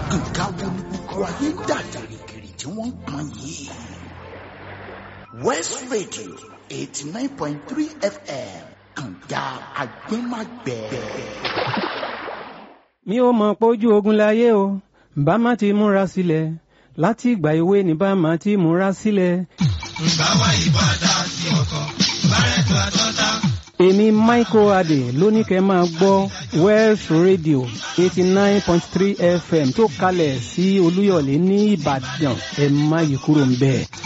nǹkan wo ni gbogbo ayé ń dà gìrìgìrì tí wọ́n ń pọn yìí. west radio eighty nine point three fm kànga agbẹ́magbẹ́. mi ò mọ̀ pé ojú ogun láyé o bá má ti múra sílẹ̀ láti ìgbà èwe ní bá má ti múra sílẹ̀. ǹgbà wá ìbàdà sí ọkọ̀ bárẹ̀tù àtọ́ta. èmi michael adé lóní kẹ́ máa gbọ́ welsh radio eighty nine point three fm tó kalẹ̀ sí olúyọ̀lé ní ìbàdàn ẹ̀ má yí kúrò ń bẹ́ẹ̀.